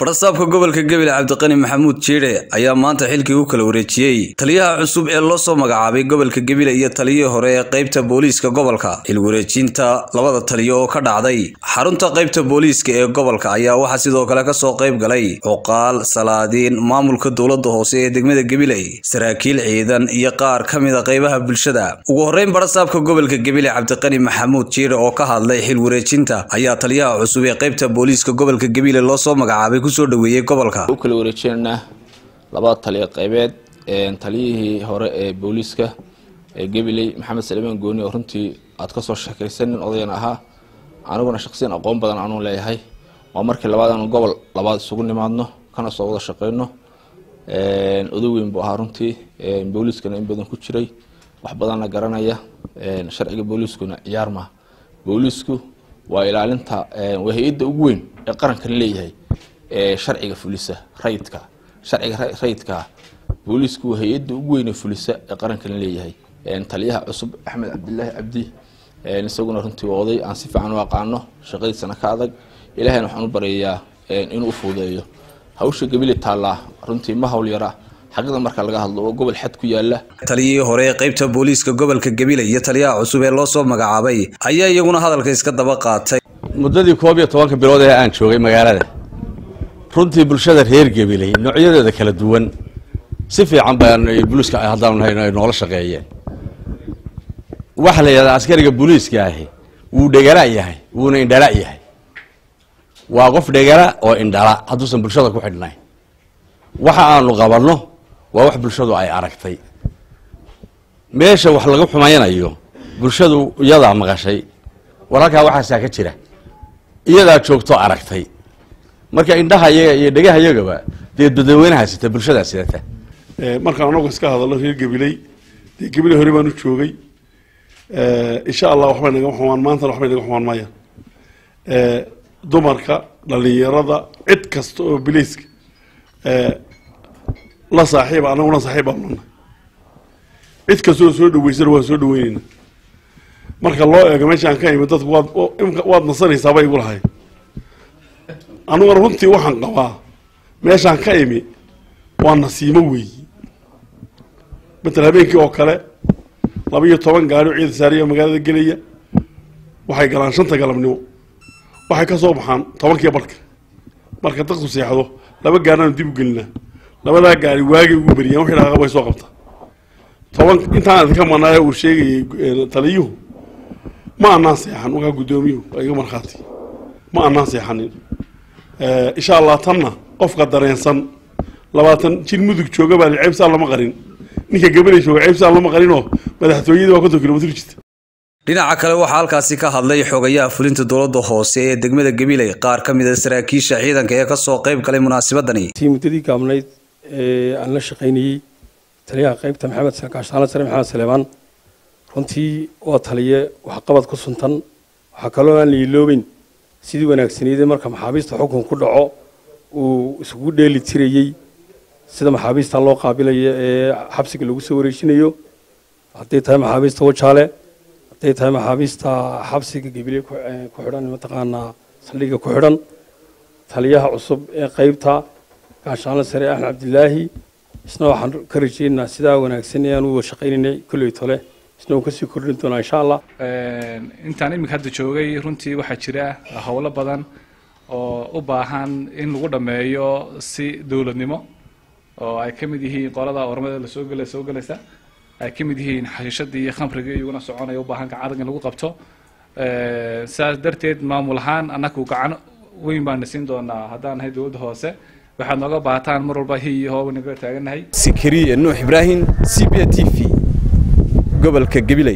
fadhasaabka gobolka gebile cabdiqani maxamuud jiidhe ayaa maanta xilkii u kala wareejiyey taliyaha cusub ee loo soo magacaabay gobolka gebile iyo taliyihii hore ee qaybta booliiska gobolka xil wareejinta labada taliyo oo ka dhacday xarunta qaybta booliiska ee gobolka ayaa waxaa sidoo kale kasoo qayb galay cuqaal salaadiin maamulka dowlada hoose ee degmada gebiley saraakiil ciidan iyo qaar ka mida qaybaha bulshada ugu horreyn fadhasaabka gobolka gebile cabdiqani maxamuud jiidhe oo ka hadlay xil wareejinta ayaa taliyaha cusub ee qaybta booliiska gobolka gebile loo soo magacaabay kusoo dhaweeyey gobolka u kala wareejinaynaa labada taliya qaybeed taliyihii hore ee booliiska ee gabiley maxamed salimaan gooni oo runtii aad kasoo sheekaysan nin odayan ahaa aniguna shaqsiyan aqoon badan anuu leeyahay waa markii labaad aanu gobol labaad isugu nimaadno kana soo wada shaqeyno odaweyn buu ahaa runtii booliiskana in badan ku jiray wax badanna garanaya sharciga booliiskuna ciyaar maha booliisku waa ilaalinta waa hay-adda ugu weyn ee qarankan leeyahay sharciga fulisa rayidka sharciga rayidka booliisku waa hay-adda ugu weyne fulisa ee qarankan leeyahay taliyaha cusub axmed cabdilaahi cabdi isaguna runtii waa oday aan si fiican u aqaano shaqadiisana ka adag ilahayna waxaan u baryayaa inuu u fuudeeyo hawsha gabili taallaa runtii ma hawl yara xaqida marka laga hadlo oo gobol xad ku yaala taliyihii hore ee qaybta booliiska gobolka gebile iyo taliyaha cusub ee loo soo magacaabay ayaa iyaguna hadalka iska daba qaatay muddadii koob iyo tobanka bilood ee aan joogay magaalada runtii bulshada reer gebiley noocyadeeda kala duwan si fiican baan booliiska haddaan nahay ay noola shaqeeyeen waxaa la yidhahdaa askariga booliiska ahi wuu dhegala yahay wuuna indhala yahay waa qof dhegala oo indhala hadduusan bulshada ku xidhnayn waxa aanu qabanno waa wax bulshadu ay aragtay meesha wax laga xumaynayo bulshadu iyadaa maqashay walaalkaa waxaasaa ka jira iyadaa joogto aragtay marka indhaha iyaga iyo dhegaha iyagaba dee dadaweynaha sita bulshadaa sidata markaan anagu iska hadalno reer gabiley dee gabiley hore baan u joogay insha allah waxbay naga xumaan maantana waxbay naga xumaan mayaan dumarka dhalinyarada cid kasta oo bilayska la saaxiiba anaguna saaxiib baan lana cid kasta oo soo dhaweysana waan soo dhaweyneyna marka loo eego meeshaan ka imid dadku waad waad nasanaysaaba igu lahay aniguna runtii waxaan qabaa meeshaan ka imi waa nasiimo weeyi matal habeenkii oo kale laba iyo toban gaari oo ciida saariya magaalada gelaya waxay galaan shanta galabnimo waxay ka soo baxaan tobankiiyo barhka marka dadku seexdo laba gaarinaanu dib u gelinaa labadaa gaari waagay ugu beriyaan wixii dhaqaaq way soo qabtaa toban intaan idinka maqnaayo uu sheegayay taliyuhu ma anaan seexan wakaa guddoomiyuhu waa iga markhaati ma anaan seexanin insha allah tanna qofka dareensan labaatan jir mudug jooga baa ceybsaan lama qarin ninka gabaley jooga ceybsaan lama qarinoo madaxtooyadii waa konton kilomitr jirta dhinaca kale waxaa halkaasi ka hadlay xogayaha fulinta dowladda hoose ee degmada gabiley qaar ka mid a saraakiisha ciidanka ee kasoo qayb galay munaasabadani tii muddadii gaabnayd ee aan la shaqaynayey taliyaha qaybta maxamed gaashaale sare maxamed saleebaan runtii waa taliye waxqabad ku suntan waxaa kaloo aan la iloobeyn sidii wanaagsaneydee marka maxaabiista xukun ku dhaco uu isugu dheeli tirayey sida maxaabiista loo qaabilayo ee xabsiga lagu soo wareejinayo hadday tahay maxaabiista wajaale hadday tahay maxaabiista xabsiga gebile ku xidhan mataqaanaa saldhigga ku xidhan taliyaha cusub ee qaybta gaashaanle sare axmed cabdilaahi isna waxaan ka rajeynaynaa sidaa wanaagsan ee aan u shaqaynaynay kolley tole isna uu kasii kordhin doonaa insha allah intaan iminka hadda joogay runtii waxaa jira howlo badan oo u baahan in lagu dhammeeyo si dowladnimo oo ay ka mid yihiin qolada ormada lasoo gela soo gelaysa ay ka mid yihiin xashiishadii iyo khamrigii iyaguna soconaya u baahan gacan in lagu qabto saas darteed maamul ahaan annagu gacan weyn baan siin doonaa haddaan nahay dowladda hoose waxaad nooga baahataan mar walba hi iyo hooba naga taagannahay sikariye nuux ibraahim c b t v gobolka gabiley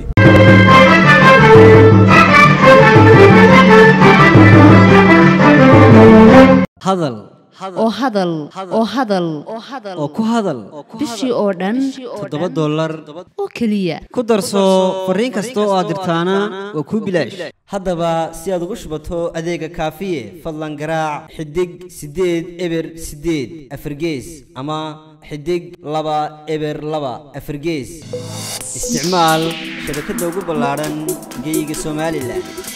hadal oo hadal oo hadal oo ku hadal bishii oo dhan toddoba dollar oo keliya ku darso fariin kasta oo aad dirtaana waa kuu bilaash haddaba si aad ugu shubato adeega kaafiye fadlan garaac xidig siddeed eber siddeed afargees ama xidig laba eber laba afargees isticmaal shabakadda ugu ballaadhan geyga somalilan